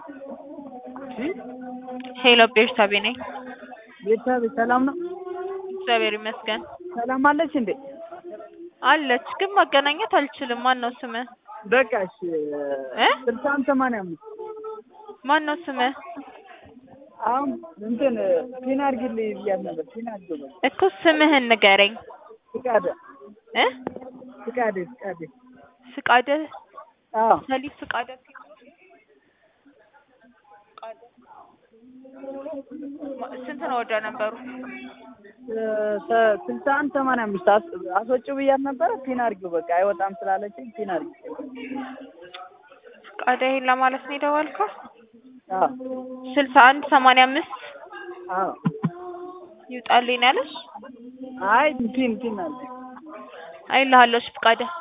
ሄሎ ቤርሳቤ ነኝ። ቤተሰብ ሰላም ነው? እግዚአብሔር ይመስገን ሰላም አለች እንዴ? አለች፣ ግን ማገናኘት አልችልም። ማን ነው ስምህ? በቃ እሺ እ ስልሳን ሰማንያ አምስት ማን ነው ስምህ? አሁን እንትን ፒን አድርጊልኝ ብያት ነበር። ፒን አድርጊው በቃ እኮ ስምህን ንገረኝ ፍቃደ እ ፍቃደ ፍቃደ ፍቃደ አዎ ሰሊጥ ፍቃደ ማ- ስንት ነው ወደ ነበሩ? ስልሳ አንድ ሰማንያ አምስት አስ- አስወጪው ብያት ነበረ። ፒን አድርጊው በቃ አይወጣም ስላለችኝ ፒን አድርጊው። ፍቃደ ይሄን ለማለት ነው የደወልከው? አዎ ስልሳ አንድ ሰማንያ አምስት አዎ ይውጣልኝ ነው ያለሽ? አይ ፒን ፒን አለ አይልሃለሽ ፍቃደ